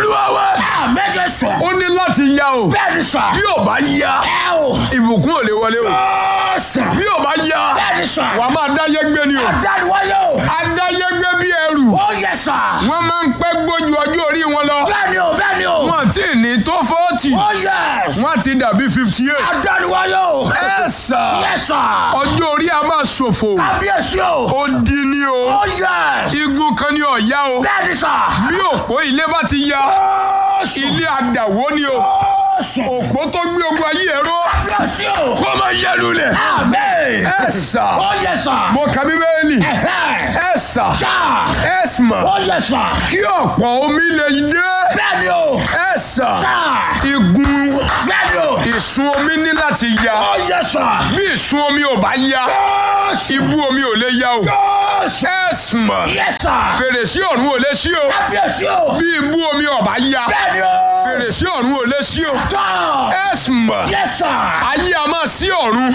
olúwa wa Àmẹ́jẹ sọ. ó ní láti ya o Bẹ́ẹ̀ ni sọ. bí ò bá ya Ẹ o. ìbùkún ò lè wọlé o Ó sọ. bí ò bá ya Bẹ́ẹ̀ ni sọ. wà á máa dáyé gbé ni o Adániwáyé o. adáyé gbé bí ẹrù Ó yẹ sọ. wọ́n máa ń pẹ́ gbójú ọjọ́ orí wọn lọ Bẹ́ẹ̀ ni o, bẹ́ẹ̀ ni o. wọ́n ti ní tó fọ́ọ̀tì Ó yẹ. wọ́n ti dàbí fifty eight Adániwáyé o. ẹ sà Yẹ sọ. ọjọ́ orí a máa ṣòfò Kábíyèsí o. ó di ni o Ó yẹ. igun kan ni ọ̀ya o Bẹ́ẹ̀ ni sọ. bí òpó ilé bá ti ya Ó sọ. ilé àdàwó ni o Ó sọ. òpó tó gbé ogun ayé ẹ̀rọ Kábíyèsí o. kó máa yẹ lulẹ̀ Àmín. ẹ sà Ó yẹ sọ. mo kà bíbélì Ẹ̀hẹ́. ẹ sà Sọ. ẹ sà Ó yẹ sọ. kí ọ̀pọ̀ omi lè dé Bẹ́ẹ̀ ni o. ẹ sà Sọ. igun Bẹ́ẹ̀ ni o. ìsun omi ní láti ya Ó yẹ sọ. bí ìsun omi ò bá ya Ó sọ. ibú omi ò lè ya o Ó sọ. ẹ sà Yẹ sọ. fèrèsé ọ̀run ò lè ṣí o Kábíyèsí o. bí ibú omi ò bá ya Bẹ́ẹ̀ ni o. fèrèsé ọ̀run ò lè ṣí o Tọ́. ẹ sà Yẹ sọ. ayé a máa sí ọ̀run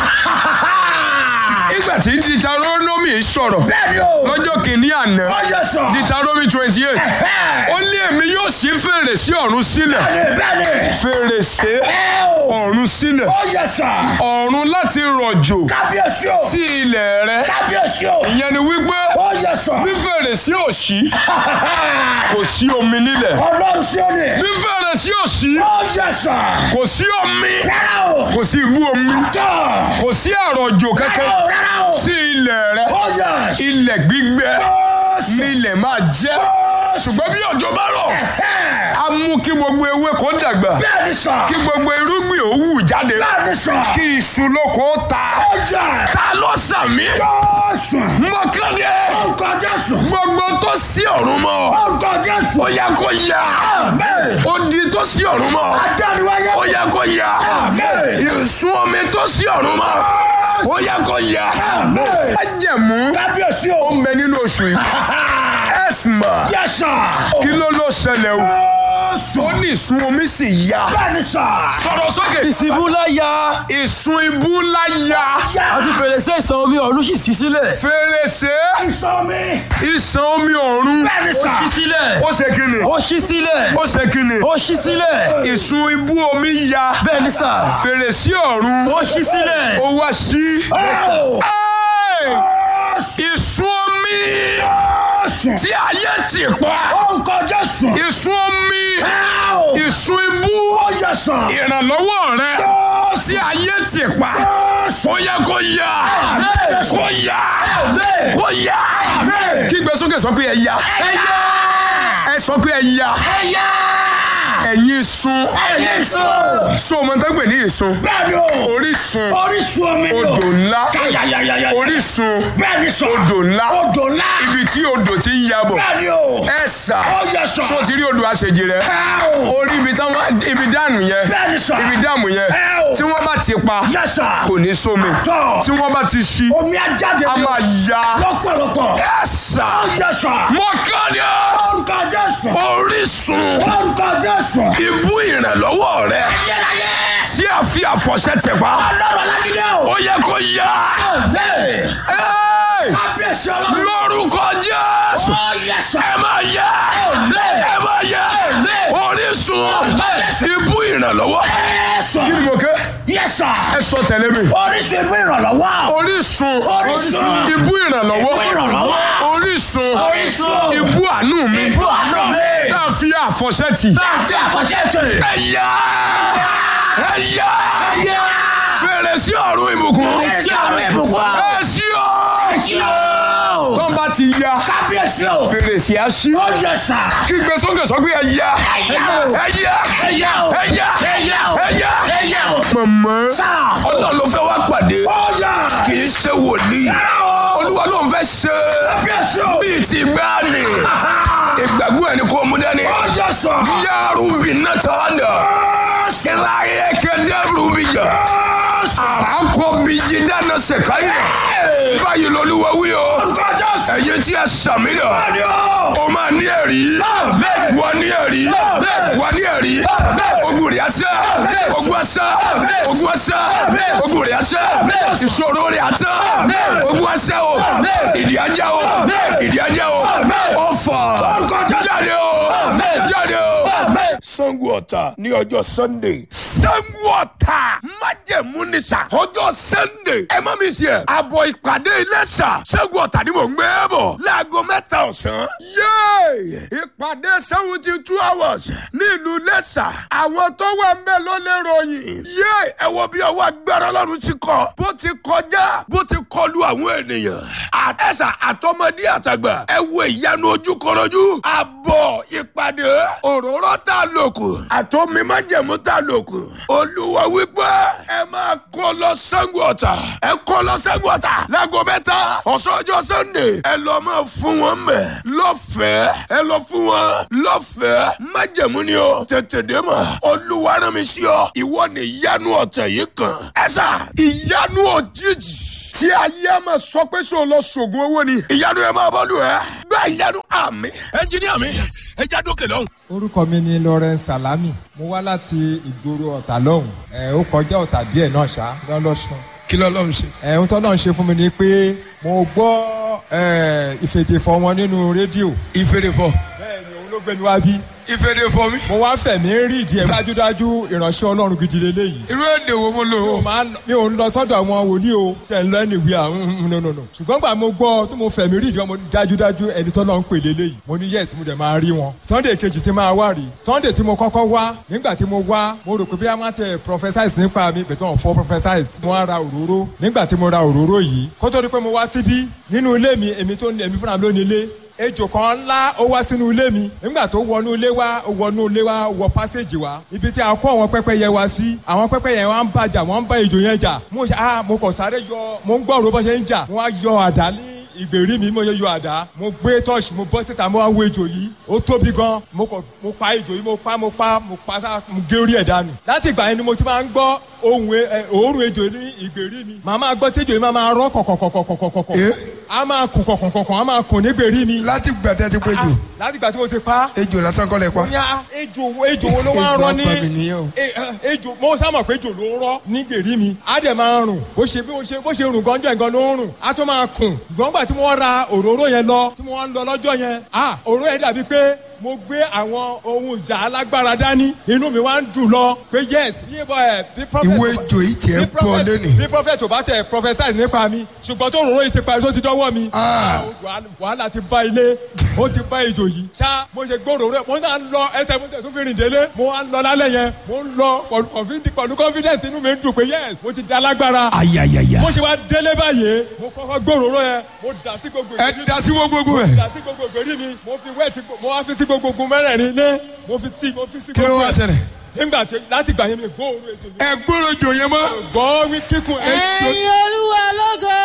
ìgbà tí Deuteronomy sọ̀rọ̀ Bẹ́ẹ̀ ni o. lọ́jọ́ kìíní àná Ó yẹ sọ. Deuteronomy twenty eight Ẹ̀hẹ́. ó ní èmi yóò ṣí fèrèsé ọ̀run sílẹ̀ Bẹ́ẹ̀ ni bẹ́ẹ̀ ni. fèrèsé Ẹ o. ọ̀run sílẹ̀ Ó yẹ sọ. ọ̀run láti rọ̀jò Kábíyèsí o. sí ilẹ̀ rẹ Kábíyèsí o. ìyẹn ni wípé Ó yẹ sọ. bí fèrèsé ò ṣí kò sí omi nílẹ̀ Ọlọ́run sí ó ní. bí fèrèsé ò ṣí Ó yẹ sọ. kò sí omi Rárá o. kò sí ibú omi Tọ́. kò sí àrọ̀jò kankan Rárá o. Rárá o. sí ilẹ̀ rẹ Ó yẹ. ilẹ̀ gbígbẹ Ó sọ. ní ilẹ̀ máa jẹ́ Ó sọ. ṣùgbọ́n bí òjò bá rọ̀ Ẹ̀. á mú kí gbogbo ewé kó dàgbà Bẹ́ẹ̀ ni sọ. kí gbogbo irúgbìn ó wù jáde Bẹ́ẹ̀ ni sọ. kí iṣu lóko ó ta Ó yẹ. ta ló sàmì Ó sọ. mọ́kàndé Orúkọ Jésù. gbogbo tó sí ọ̀run mọ́ Orúkọ Jésù. ó yẹ kó yá Àmín. ó di tó sí ọ̀run mọ́ Adániwáyé. ó yẹ kó yá Àmín. ìsun omi tó sí ọ̀run mọ́ ó yẹ kó yá Àmín. májẹ̀mú Kábíyèsí o. ó ń bẹ nínú oṣù yìí ẹ̀sìmà Yẹ sọ. kí ló ló ṣẹlẹ̀ o Ó sọ. ó ní ìsun omi sì yá Bẹ́ẹ̀ ni sọ. sọ̀rọ̀ sókè ìsìnbú láyà ìsun ibú ńlá yá àti fèrèsé ìsàn omi ọ̀run sì ṣí sílẹ̀. fèrèsé Ìsọ mi. ìsàn omi ọ̀run Bẹ́ẹ̀ ni ó sọ. ṣí sílẹ̀. ó ṣe kíni ó ṣí sílẹ̀. ó ṣe kíni ó ṣí sílẹ̀. ìsun ibú omi yá bẹ́ẹ̀ ni sà. fèrèsé ọ̀run ó ṣí sílẹ̀. ó wá sí. Ó Ẹ́ẹ̀! sọ. ìsun omi Ó sọ. tí ayé ti pa Orúkọ Jésù. ìsun omi Ó ìsun ibú yẹ sọ. ìrànlọ́wọ́ rẹ Ó tí ayé ti pa sọ. ó yẹ kó yá Àmín. kó yá Àmín. kó yá Àmín. kígbe sókè sọ pé ẹ yá ẹ sọ pé ẹ yá Ẹyá. ẹ̀yin sun Ẹyin sọ. so ọmọ tó ń pè ní ìsun Bẹ́ẹ̀ ni o. orísun Orísun omi ni o. odò ńlá Káyàyàyàyà. orísun Bẹ́ẹ̀ ni sọ. odò ńlá Odò ńlá. ibi tí odò ti ń yabọ̀ Bẹ́ẹ̀ ni o. ẹ sà Ó yẹ sọ. so ti rí odò àṣejì rẹ Ẹ o. orí ibi táwọn ibi dànù yẹn Bẹ́ẹ̀ ni sọ. ibi dàmù yẹn Ẹ o. tí wọ́n bá ti pa Yẹ sọ. kò ní sómi Tọ́. tí wọ́n bá ti ṣí Omi á jáde a ní o. máa ya Lọ́pọ̀lọpọ̀. ẹ sà Ó yẹ sọ. mọ́kànlá Orúkọ Jésù. orísun Orúkọ Jésù. ibú ìrànlọ́wọ́ rẹ Ayérayé. tí a fi àfọ̀ṣẹ tẹ̀ pa Ọlọ́run alágídé o. ó yẹ kó yá Àmín. Ẹ́ẹ̀! Kábíyèsí ọlọ́run. lórúkọ Jésù Ó yẹ sọ. ẹ máa yá Àmín. ẹ máa yá Àmín. orísun Àmín. ibú ìrànlọ́wọ́ Ẹ sọ. kí ni mo kẹ́ Yẹ sọ. ẹ sọ tẹ̀lé mi Orísun ìbú ìrànlọ́wọ́. orísun Orísun. ibú ìrànlọ́wọ́ Ibú ìrànlọ́wọ́. orísun Orísun. ibú àánú mi Ibú àánú mi. tá a fi àfọ̀ṣẹ tì Báńkì àfọ̀ṣẹ́tì. ẹ yá ẹ yá Yá. fèrèsé ọ̀run ìbùkún Fèrèsé ọ̀run ìbùkún. ẹ ṣí ọ Kábíyèsí o. tó ń bá ti ya Kábíyèsí o. fèrèsé á ṣí Ó yẹ sà. kí gbé sókè sọ pé ẹ yá Ẹ yá o. ẹ yá Ẹ yá o. ẹ yá Ẹ yá o. ẹ yá Ẹ yá o. mọ̀mọ́ Sà. ọlọ́run ló fẹ́ wá pàdé Ó yẹ. kì í ṣe wòlíì o. olúwa ló ń fẹ́ ṣe Kábíyèsí o. bíi ti gbáàni ìgbàgbọ́ ẹni kò mú dání Ó yẹ sà. yàrá-bí náà tààdà ìlàyé kẹdẹ́rù bí jà àràkọ bí jí dáná sẹ̀káyà báyìí lolúwa wí o Orúkọ Jésù. ẹ̀yin tí ẹ sàmì dà Bẹ́ẹ̀ni o. o máa ní ẹ̀rí Àmín. wà ní ẹ̀rí Àmín. wà ní ẹ̀rí Àmín. ogun rẹ̀ asẹ́ Àmín. ogun asẹ́ Àmín. ogun asẹ́ Àmín. ogun rẹ̀ asẹ́ Àmín. ìṣòro rẹ̀ asẹ́ Àmín. ogun asẹ́ o Àmín. ìdí ajá o Àmín. ìdí ajá o Àmín. ọ̀fà Orúkọ Jésù. jáde o Àmín. jáde o Àmín. Ṣàngó Ọ̀tà ní ọjọ́ Sunday. Ṣàngó Ọ̀tà májẹ̀mú ni sà. ọjọ́ Sunday ẹ má mi ṣe ẹ̀. àbọ̀ ìpàdé Iléṣà Ṣàngó Ọ̀tà ni mò ń gbé bọ̀. láago mẹ́ta ọ̀sán. yéè ìpàdé seventy two hours ní ìlú Iléṣà. àwọn tó wà ń bẹ̀ ló lè ròyìn. yéè ẹ wo bí ọwọ́ agbára Ọlọ́run ti kọ. bó ti kọjá bó ti kọlu àwọn ènìyàn. àtẹ̀sà àtọmọdé àtàgbà. ẹ wo ìyanu ojúkọrọjú. àbọ̀ ìpàdé òróró tá a lò kù. àtọ́mi májẹ̀mú tá a lò kù. olúwa wípé ẹ máa kó lọ Ṣàngó Ọ̀tà. ẹ kó lọ Ṣàngó Ọ̀tà. láago mẹ́ta ọ̀sán ọjọ́ Sunday. ẹ lọ máa fún wọn mẹ́. lọ́fẹ̀ẹ́ ẹ lọ fún wọn. lọ́fẹ̀ẹ́ májẹ̀mú ni o. tètè dé mọ̀. olúwa rán mi sí ọ. ìwọ ni ìyanu ọ̀tẹ̀ yìí kan. ẹ sà ìyanu òjijì tí ayé a máa sọ pé sọ lọ sògùn owó ni. ìyanu ẹ máa bọ́lù ẹ. gba ìyanu àmì. ẹnjìníà mi ẹ já dókè lọ́hùn. orúkọ mi ni Lawrence Salami mo wá láti ìgboro ọ̀tà lọ́hùn ẹ̀ ó kọjá ọ̀tà díẹ̀ náà ṣá lọ́lọ́sùn kí ló lọ́hùn sí. ẹ̀ ohun tó náà ṣe fún mi ni pé mo gbọ́ ẹ̀ ìfèdèfọ̀ wọn nínú rédíò ìfèrè fọ. bẹ́ẹ̀ ni òun ló gbé mi wá bí ìfèrè fọ mi. mo wá fẹ̀mí rí ìdí ẹ̀ dájúdájú ìránṣẹ́ Ọlọ́run gidi leléyìí irú èdè wo mo lò mi ò ó. máa ń- mi ò ń lọ sọ́dọ̀ àwọn wòlíì o tẹ̀ ń lọ ẹni ìwé àwọn nùnùnù ṣùgbọ́n gbà mo gbọ́ tí mo fẹ̀mí rí ìdí wọn mo ní dájúdájú ẹni tó lọ ń pè léléyìí mo ní yes mo dẹ̀ máa rí wọn Sunday kejì tí máa wá rí Sunday tí mo kọ́kọ́ wá nígbà tí mo wá mo rò pé bí a máa tẹ prophesize nípa mi bẹ̀tẹ̀ wọn fọ́ prophesize mo wá ra òróró nígbà tí mo ra òróró yìí kó tó di pé mo wá síbí nínú ilé mi èmi tó ní èmi fúnra mi ló ní ilé ejò kan ńlá ó wá sínú ilé mi nígbà tó wọnú ilé wa ó wọnú ilé wa wọ pásíjì wa ibi tí a kó àwọn pẹ́pẹ́yẹ wa sí àwọn pẹ́pẹ́yẹ wa ń bàjà wọ́n ń bá ejò yẹn jà mo ṣe ah mo kàn sáré yọ mo ń gbọ́ òró bó ṣe ń jà mo wá yọ àdá ní ìgbèrí mi mo yẹ yọ àdá mo gbé tọ́ọ̀ṣì mo bọ́ síta mo wá wo ejò yìí ó tóbi gan mo kàn mo pa ejò yìí mo pa mo pa mo pa sá mo gé orí ẹ̀ dànù láti ìgbà yẹn ni mo ti máa ń gbọ́ ohun ẹ- ẹ, òórùn ejò ní ìgbèrí mi màá máa gbọ́ tẹ́jọ́ yìí máa máa rọ́ kọ̀kọ̀kọ̀kọ̀kọ̀kọ̀ Eh? a máa kùn kọ̀kọ̀kọ̀kọ̀ a máa kùn nígbèrí mi láti gbàtẹ́ ti péjò láti ìgbà tí mo ti pa ejò lásán kọ́ lẹ pa. ní ejò wo ejò wo ló wá ń rọ ní Ejò apàmì nìyẹn o. E- eh, ejò mo sá mọ̀ pé ejò ló ń rọ ní gbèrí mi á dẹ̀ máa rùn bó ṣe bí ó ṣe bó ṣe rùn gánjọ́ ẹ̀gán ló ń rùn á tún máa kùn ṣùgbọ́n gbà tí mo ra òróró yẹn lọ tí mo wá ń lọ lọ́jọ́ yẹn ah òróró yẹn dàbí pé mo gbé àwọn ohun ìjà alágbára dání inú mi wá ń dùn lọ pé yes yíbo ẹ bí prophet ìwé ejò yìí tiẹ̀ bí ń pọ̀ prophet- lónìí. bí prophet ò bá tẹ prophesy nípa mi ṣùgbọ́n tó òróró yìí ti parí tó ti dọ́wọ́ mi Ah. wàhálà- wàhálà ti bá ilé ó ti bá ejò yìí ṣá mo ṣe gbòòrò rẹ mo náà ń lọ ẹsẹ̀ mo tẹ̀ tún fi rìn délé mo wá ń lọ lálẹ́ yẹn mo ń lọ pẹ̀lú confidence- pẹ̀lú confidence inú mi ń dùn pé yes mo ti da lágbára ayayaya. mo ṣe wá délé báyìí mo kọ́kọ́ gbòòrò rẹ mo dà sí gbogbo ẹ ìgbèrí da sí wọ́n gbogbo mo ẹ̀. dà sí gbogbo ìgbèrí mi mo fi wẹ́ẹ̀tì mo wá fi sí gbogbo ogun mẹ́rẹ̀ẹ̀rin lé mo fi sí mo fi sí kí ló gbogbo wá ẹ̀. ṣẹlẹ̀. nígbà tí láti gbà yẹn mi gbóòórùn ejò yìí ẹ gbọ́dọ̀ jò yẹn mọ́. gbọ́ wí kíkún ejò ẹ̀yin olúwa lógo.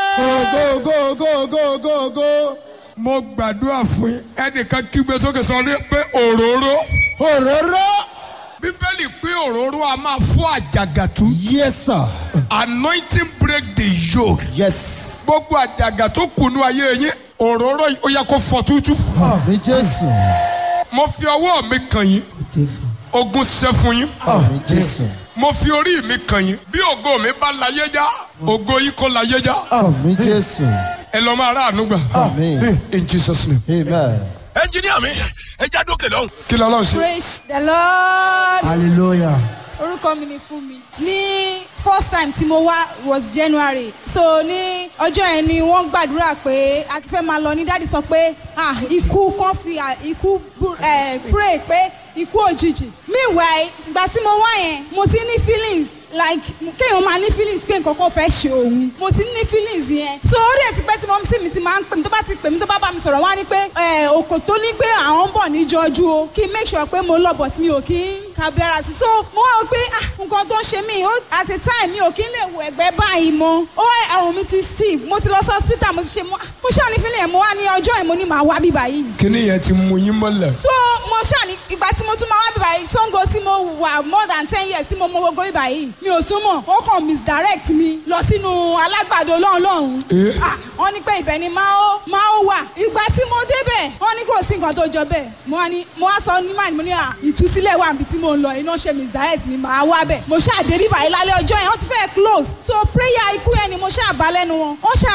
go go go go go go mo gbàdúrà fún yín ẹnìkan kígbe sókè sọ ní pé òróró. òróró. bíbélì pé òróró a máa fọ́ àjàgàtú. Yes, sir. anointing break the yoke. Yes. gbogbo àjàgà tó kùnú ayé yín òróró yìí ó yẹ kó fọ́ tútú. Àmì Jésù. mo fi ọwọ́ mi kàn yín ogun ṣẹ́ fún yín. Àmì Jésù. mo fi orí mi kàn yín bí ògo mi bá láyé já ògo yìí kò láyé já Àmì Jésù. ẹ lọ máa ráàánú gbà. Àmì. in jesus name. Amen. ẹnjìníà mi ẹ já dókè lọ́hùn. kí ló lọ́hùn ṣe. praise the lord Hallelujah. orúkọ mi ni fún mi ní first time tí mo wá was january so ní ọjọ́ yẹn ni wọ́n gbàdúrà pé a ti fẹ́ máa lọ ní dáàdi sọ pé ah ikú kan fi ah, ikú bú- eh, pray pé ikú òjijì meanwhile ìgbà tí mo wá yẹn mo ti ní feelings like kéèyàn máa ní feelings pé nǹkan kan fẹ́ ṣe òun mo ti ní feelings yẹn so ó dẹ̀ ti pẹ́ tí mo sì mi ti máa ń pè mí tó bá ti pè mí tó bá bá mi sọ̀rọ̀ wá ní pé eh, òkò tó ní pé àwọn ń bọ̀ níjọ́jú o kí n make sure pé mo lọ but mi ò kí ń kábílára sí so mo wá wò pé ah nǹkan tó ń ṣe mí ó at a time mi ò kí ń lè wo ẹ̀gbẹ́ báyìí mọ́ ó àrùn mi ti steve mo ti lọ sí hospital mo ti ṣe mo ah, mo ṣáà ní feeling yẹn mo wá ní ọjọ́ yẹn mo ní màá wá bí báyìí kíní yẹn ti mú yín mọ́lẹ̀. so mo ṣáà ní ìgbà tí mo tún máa wá bí báyìí sango tí mo wà more than ten years tí mo mọ gbogbo bí báyìí mi ò tún mọ̀ ó kàn misdirect mi lọ sínú alágbàdo lọ́hùn lọ́hùn Eh. ah wọ́n ní pé ibẹ̀ ni máa ó máa ó wà ìgbà tí mo débẹ̀ wọ́n ní kò sí nǹkan tó jọ bẹ́ẹ̀ mo wá ní mo wá sọ ní máa ní mo ní à ìtúsílẹ̀ wà níbi tí mo ń lọ iná ṣe misdirect mi máa wá bẹ̀ mo ṣáà dé bí báyìí lálẹ́ ọjọ́ yẹn wọ́n ti fẹ́ close so prayer ikú yẹn ni mo ṣáà bá lẹ́nu wọn wọ́n ṣáà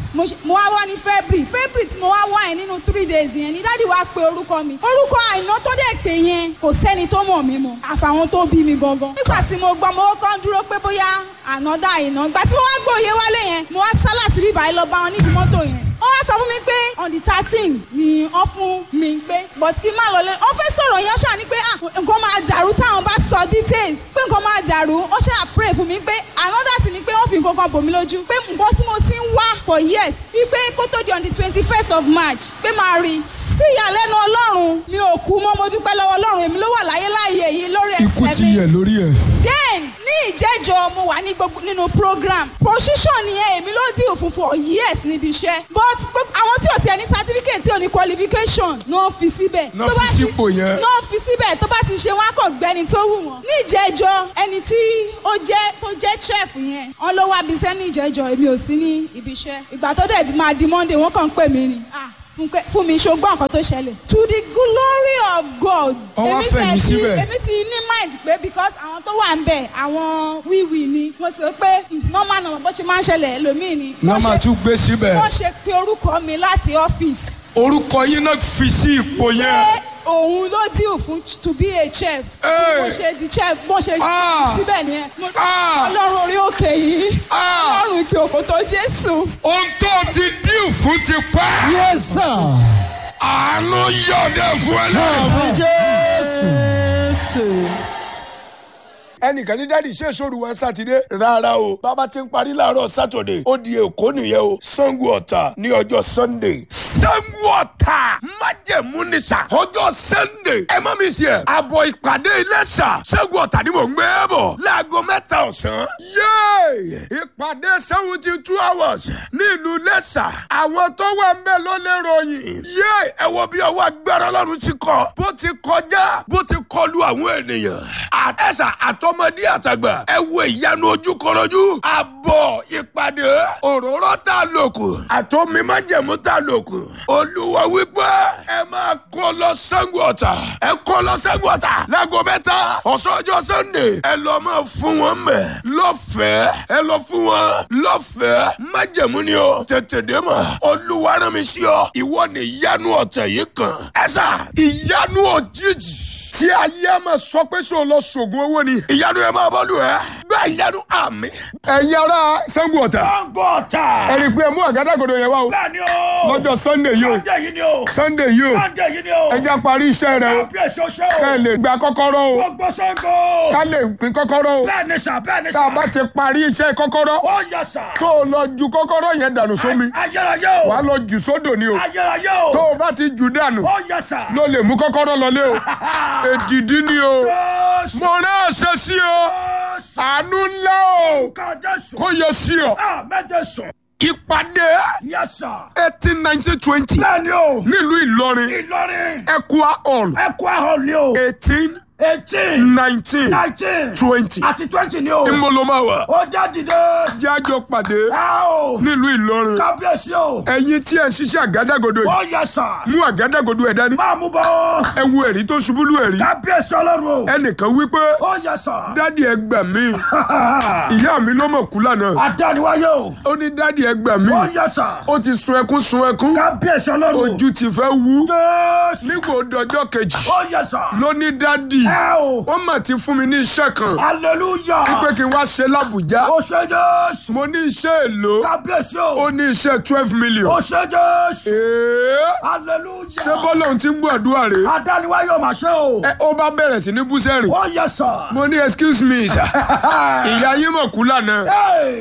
mo ṣe- mo wá wá ní february february tí mo wá wá yẹn nínú three days yẹn ni dáàdi wá pe orúkọ mi orúkọ àìná tó dẹ̀ pé yẹn kò sẹ́ni tó mọ̀ mí mọ́ àfàwọn tó bí mi gangan nígbà tí mo gbọ́ mo kọ́ dúró pé bóyá ànádà àìná ìgbà tí mo wá gbóye wálé yẹn mo wá sá láti bíbá yìí lọ bá wọn nídìí mọ́tò yẹn wọ́n wá sọ fún mi pé on the thirteen ni wọ́n fún mi pé but kí n má lọ lé wọ́n fẹ́ sọ̀rọ̀ yẹn ṣáà ni pé ah nǹkan máa dàrú táwọn bá sọ details pé nǹkan máa dàrú wọ́n ṣáà pray fún mi pé another thing ni pé wọ́n fi nǹkan kan bò mí lójú pé nǹkan tí mo ti ń wá for years wípé kó tó di on the twenty first of march pé máa rí sí ìyàlẹ́nu ọlọ́run mi ò kú mọ́ mo dúpẹ́ lọ́wọ́ ọlọ́run èmi ló wà láyé láàyè yìí lórí ikú ẹsẹ̀ ti mi yẹ lórí ẹ̀. then ní ìjẹ́jọ́ mo wà ní gbogbo nínú program position yẹn èmi ló dì òfin for years níbi iṣẹ́ but gbogbo- àwọn tí ò tiẹ̀ ní certificate tí ò ní qualification náà fi síbẹ̀. Náà Tó fi bá ti- sípò yẹn. náà fi síbẹ̀ tó bá ti ṣe wọn á kàn gbẹni tó wù wọ́n. ní ìjẹ́jọ́ ẹni tí ó jẹ́ tó jẹ́ chef yẹn wọ́n ló wá bisẹ́ ní ìjẹ́jọ́ èmi ò sí ní ibi iṣẹ́ ìgbà tó dẹ̀ máa di monday wọ́n kàn ń pè mí ni. Ah, Fúnkẹ́- fún mi ṣogbọ́n nǹkan tó ṣẹlẹ̀. to the glory of God. Wọ́n wá Èmi fẹ̀yìn tẹ̀ sí- síbẹ̀. èmi sì ní mind pé because àwọn tó wà ń bẹ̀ àwọn wíwì ni mo sì rò pé normal normal bó ṣe máa ń ṣẹlẹ̀ ẹlòmíì ni. wọ́n Wọ́n máa ṣe- tún gbé síbẹ̀. wọ́n ṣe pé orúkọ mi láti ọ́fíìsì orúkọ yín náà fi sí ipò yẹn. pé òun ló deal fún ch- to be a chef. Hey. bó ṣe di chef bó ṣe Ah. síbẹ̀ nìyẹn. Mo- Ah. ọlọ́run orí òkè yìí Ah. ọlọ́run ìpè òkòtò jésù. ohun tó ti dín fún ti pẹ́ Yes, sir. àánú yọ̀dẹ̀ fún ẹ lẹ́yìn. Àmì Jésù. ẹnìkan ní dáàdi ṣe sóru wọn sátidé rárá o bàbá ti ń parí láàárọ̀ sátọ̀dẹ̀ ó di èkó nìyẹn o sango ọ̀tà ní ọjọ́ sunday. sango ọ̀tà májẹ̀mú ni sà ọjọ́ sunday ẹ má mi ṣe àbọ̀ ìpàdé iléṣà sango ọ̀tà ni mò ń gbé bọ̀ láago mẹ́ta ọ̀sán. yéè ìpàdé seventy two hours ní ìlú iléṣà àwọn tó wà ń bẹ̀ ló lè ròyìn. yéè ẹ wo bí ọwọ́ agbára ọlọ́run ti kọ bó ti kọjá bó ti kọlu àwọn ènìyàn. àtẹ̀sà àtọmọdé àtàgbà ẹ wo ìyanu ojúkọrọjú. àbọ̀ ìpàdé òróró tá a lò kù àtọ́mi májẹ̀mú tá a lò kù. olúwa wípé ẹ máa kó lọ Ṣàngó Ọ̀tà ẹ kó lọ Ṣàngó Ọ̀tà láago mẹ́ta ọ̀sán ọjọ́ sunday ẹ lọ máa fún wọn mẹ́ lọ́fẹ̀ẹ́ ẹ lọ fún wọn lọ́fẹ̀ẹ́ májẹ̀mú ni o tètè dé mọ̀ olúwa rán mi sí ọ ìwọ ni ìyanu ọ̀tẹ̀ yìí kan ẹ sà ìyanu òjijì tí ayé a máa sọ pé sọ lọ sògùn owó ni ìyanu ẹ máa bọ́lù ẹ bẹ́ẹ̀ ìyanu àmì. ẹ̀yin ará Ṣàngó Ọ̀tà Sango ọ̀tà. ẹ rí i pé ẹ mú àgádágodo yẹn wá o Bẹ́ẹ̀ni o. lọ́jọ́ sunday yìí o Sunday yìí ni o. sunday yìí o Sunday yìí ni o. ẹ já parí iṣẹ́ rẹ o Kábíyèsí oṣó o. ká ẹ lè gba kọ́kọ́rọ́ o Gbogbo Sango. ká lè pín kọ́kọ́rọ́ o Bẹ́ẹ̀ni sà bẹ́ẹ̀ni tá sà. a bá ti parí iṣẹ́ kọ́kọ́rọ́ Ó yẹ sà. tó o lọ ju kọ́kọ́rọ́ yẹn dànù sómi Ayérayé o. wà á lọ jù sódò ni o Ayérayé o. tó o bá ti jù dànù Ó yẹ sà. ló lè mú kọ́kọ́rọ́ lọlé o èdìdí ni o Jésù. mo rán àṣẹ sí o Jésù. àánú ńlá o Ká Jésù. kó yọ sí ọ. Àmẹ́jẹ sùn. ìpàdé Yẹ sà. eighteen nineteen twenty Bẹ́ẹ̀ni o. nílùú ìlọrin Ìlọrin. Equa hall Ẹ̀kọ́ ahọ́n ni o. eighteen Eighteen. nineteen Nineteen. twenty Àti twenty ni o. ìmọ̀lọ́máwà Ó já dìde. jájọ pàdé Ẹ o. nílùú ìlọrin Kábíyèsí o. ẹ̀yin tí ẹ ń ṣiṣẹ́ àgádágodo yìí Ó yẹ sà. mú àgádágodo ẹ̀ dání Máa mú bọ́. ẹ wo ẹ̀rí tó ṣubú lù ẹ̀rí Kábíyèsí ọlọ́run o. ẹnìkan wípé Ó yẹ sà. dádì ẹ gbà mí ìyá mi ló mọ̀ kú lánàá Adániwáyé o. ó ní dádì ẹ gbà mí Ó yẹ sà. ó ti sun ẹkún sun ẹkún Kábíyèsí ọlọ́run o. ojú ti fẹ́ wú Jésù. nígbà òdọjọ́ kejì Ó yẹ sà. ló ní dádì Ẹ o. wọ́n mà ti fún mi ní iṣẹ́ kan Hallelujah. pé kí n wá ṣe lábùjá Ó ṣe Jésù. mo ní iṣẹ́ èlò Kábíyèsí ó o. ní iṣẹ́ twelve million Ó ṣe Jésù. Èé, Hallelujah. ṣé bọ́lá òun ti ń gbàdúrà rè Adániwáyé o mà ṣe o. é ó bá bẹ̀rẹ̀ sí ní búsẹ́rìn Ó yẹ sà. mo ní excuse me sir ìyá yín mọ̀ kú lánàá Hey!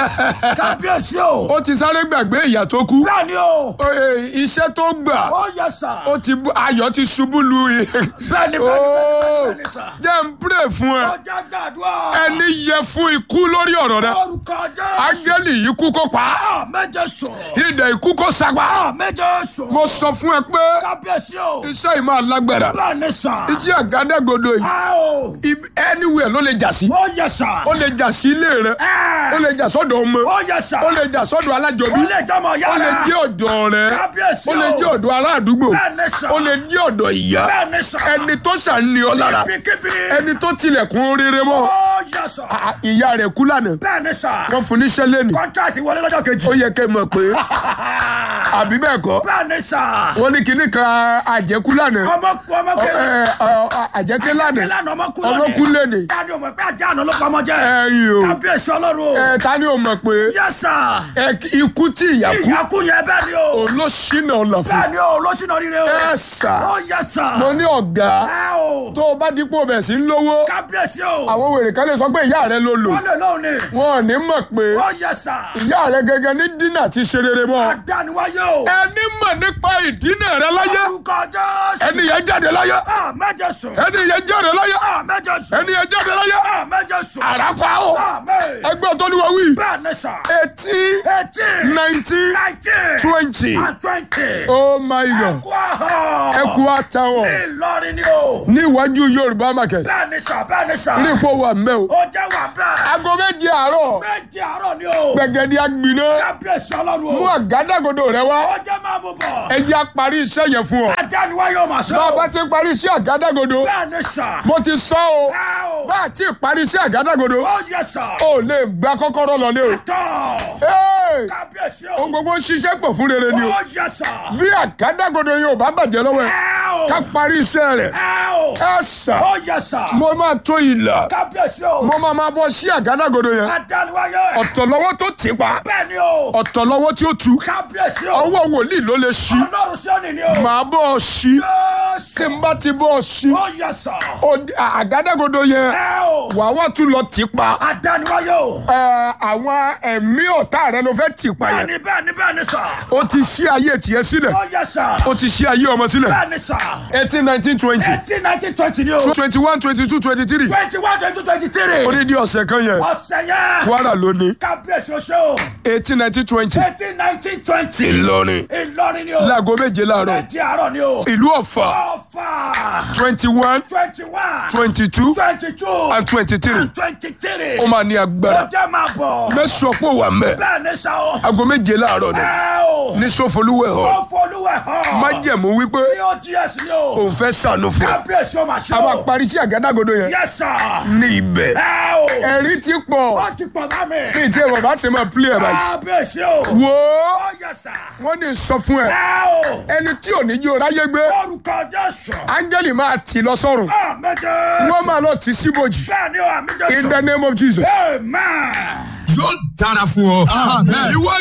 Kábíyèsí o. ó ti sáré gbàgbé ìyá tó kú Bẹ́ẹ̀ni o. Ó, eh, iṣẹ́ tó gbà Ó yẹ sà. ó ti bú- ayọ̀ ti ṣubú lu i- Bẹ́ẹ̀ni bẹ́ẹ̀ni Ó, bẹ́ẹ̀ni sà. jẹ́ n pray fún ẹ Ó jẹ́ gbàdúrà. ẹni yẹ fún ikú lórí ọ̀rọ̀ rẹ Orúkọ Jésù. ángẹ́lì ikú kó pa á Àmẹ́jẹ sùn. ìdè ikú kó sagbá Àmẹ́jẹ sùn. mo sọ fún ẹ pé Kábíyèsí o. iṣẹ́ yìí máa lágbára Bẹ́ẹ̀ni sà. iṣẹ́ àgádágodo yìí Ẹ o. ibi- anywhere ló lè jà sí Ó yẹ sà. ó lè jà sí ilé rẹ Ẹ. ó lè jà sọ́dọ̀ ọmọ Ó yẹ sà. ó lè jà sọ́dọ̀ alájọbí Ó lè jọmọ ó lè yára. jẹ́ ọ̀dọ̀ rẹ Kábíyèsí ó lè o. jẹ́ ọ̀dọ̀ ará àdúgbò Bẹ́ẹ̀ni sà. ó lè jẹ́ ọ̀dọ̀ ìyá Bẹ́ẹ̀ni sà. ẹni tó ṣàní ọ lára lára Ibikíbi. ẹni tó tilẹ̀kùn rere mọ́ Ó yẹ sọ. a- ìyá rẹ̀ kú lánàá Bẹ́ẹ̀ ni sà. wọ́n fún níṣẹ́ lẹ́nu Kọ́ńtàsì wọlé lọ́jọ́ kejì. ó yẹ kẹ́ ẹ mọ̀ pé àbí bẹ́ẹ̀ kọ́ Bẹ́ẹ̀ ni sà. wọ́n ní kinní kan àjẹkú lánàá Ọmọ kú ọmọ Ọ- kéré. ẹ, ọ, àjẹké lánàá Ìlànà ọmọ kú ọmọ kú lẹ́nu Táni o mọ̀ pé ajá àná ló pamọ́ jẹ́. ẹ̀yìn o Kábíyèsí ọlọ́run o. ẹ ta ni o mọ̀ pé Yẹ sà. ẹ, ikú tí ìyá kú Ìyá kú yẹn bẹ́ẹ̀ ni o. òun ló ṣínà ọ̀nà fún Bẹ́ẹ̀ ni o, lọ́sìnà rire o. ẹ sà Ó yẹ sà. mo ní ọ̀gá Ẹ o. tó o bá dípò bẹ̀ sí ń lówó Kábíyèsí o. àwọn wèrè kan lè sọ pé ìyá rẹ ló lò Wọ́n lè lóhùn ni. wọn ò ní mọ̀ pé Ó yẹ sà. ìyá rẹ gẹ́gẹ́ ní dínà ti ṣe rere mọ́ Adániwáyé o. ẹni mọ̀ nípa ìdínà rẹ láyé Orúkọ Jésù. ẹni yẹn jáde láyé Ah, mẹ́jọ sùn. ẹni yẹn jáde láyé Ah, mẹ́jọ sùn. ẹni yẹn jáde láyé Ah, mẹ́jọ sùn. àràpá o Amen. ẹgbẹ́ tó ní wọ́n wí Bẹ́ẹ̀ ni sà. eighteen Eighteen. nineteen Nineteen. twenty And twenty. oh my god Ẹ̀kú ahọ́. ẹkú àtàwọn Ìlọrin ni o. ní iwájú yorùbá market Bẹ́ẹ̀ ni sà, bẹ́ẹ̀ ni sà. ní ipò wà mẹ́ o Ó jẹ́ wà bẹ́ẹ̀. aago méje àárọ̀ Méjì àárọ̀ ni o. gbẹ̀gẹ̀dẹ̀ agbiná Kábíyèsí ọlọ́run mú o. àgádágodo rẹ wá Ó jẹ́ máa mú bọ̀. ẹ jẹ́ á parí iṣẹ́ yẹn fún ọ Adániwáyé o mà sọ. bá a bá ti parí iṣẹ́ àgádágodo Bẹ́ẹ̀ ni sà. mo ti sọ o Ẹ o. bá a ti parí iṣẹ́ àgádágodo Ó yẹ sà. o lè gba kọ́kọ́rọ́ lọlé o Tọ́. Hey! Kábíyèsí o. ohun gbogbo ń ṣiṣẹ́ pọ̀ fún rere ni o Ó yẹ sà. bí àgádágodo yóò bá bàjẹ́ lọ́wọ́ ẹ Ẹ o. ká parí iṣẹ́ rẹ̀ Ẹ o. ẹ sà Ó yẹ sà. mo máa tó ìlà Kábíyèsí o. mo máa máa bọ́ sí àgádágodo yẹn Adániwáyé. ọ̀tọ̀ lọ́wọ́ tó tì pa Bẹ́ẹ̀ ni o. ọ̀tọ̀ lọ́wọ́ tí ó tu Kábíyèsí o. ọwọ́ wòlíì ló lè ṣí Ọlọ́run sí òní ni o. màá bọ́ ọ ṣí tí Jésù. n bá ti bọ́ ọ ṣí Ó yẹ sà. ó- à- àgádágodo yẹn Ẹ o. wàá wá tún lọ tì pa Adániwáyé o. Ẹ, àwọn ẹ̀mí ọ̀tá rẹ ló fẹ́ tì pa yẹn Bẹ́ẹ̀ni bẹ́ẹ̀ni bẹ́ẹ̀ni sà. ó ti ṣí ayé tiẹ̀ sílẹ̀ Ó yẹ sà. ó ti ṣí ayé ọmọ sílẹ̀ Bẹ́ẹ̀ni sà. eighteen nineteen twenty Eighteen nineteen twenty ni o. twenty one twenty two twenty three Twenty one twenty two twenty three. odidi ọ̀sẹ̀ kan yẹn Ọ̀sẹ̀ yẹn. kwara ló ní Kábíyèsí o ṣe o. eighteen nineteen twenty Eighteen nineteen twenty. ìlọrin Ìlọrin ni o. láago méje láàárọ̀ Ẹtì àárọ̀ ni o. ìlú ọ̀fà Ọ̀fà. twenty one Twenty one. twenty two Twenty two. and twenty three And twenty three. ó máa ní Ó agbára jẹ́ máa bọ̀. mẹ́sàn-án pò wà mẹ́ Bẹ́ẹ̀ni sà o. aago méje láàárọ̀ ni Ẹ o. ní sọfọlúwẹ̀ hàn Fọ́fọ́lúwẹ̀ hàn. májẹ̀mú wípé Ní OGS ni o. òun fẹ́ sànù fún ọ Kábíyèsí o máa ṣe a máa o. parí sí àgádágodo yẹn Yes sir. ní ibẹ̀ Ẹ o. ẹ̀rí ti pọ̀ Ó ti pọ̀ bá mi. ní ìtí ẹ̀ bàbá ti máa pílẹ̀ ẹ̀ báyìí Kábíyèsí o. wò ó Ó yẹ sà. wọ́n ní sọ fún ẹ Ẹ o. ẹni tí ò ní jí o ráyé gbé Orúkọ Jésù. áńgẹ́lì máa tì lọ sọ́run Àmín Jésù. wọ́n máa lọ tì síbòjì Bẹ́ẹ̀ni o, àmín Jésù. in the name of Jesus. Amen. yóò dára fún ọ. ìwọ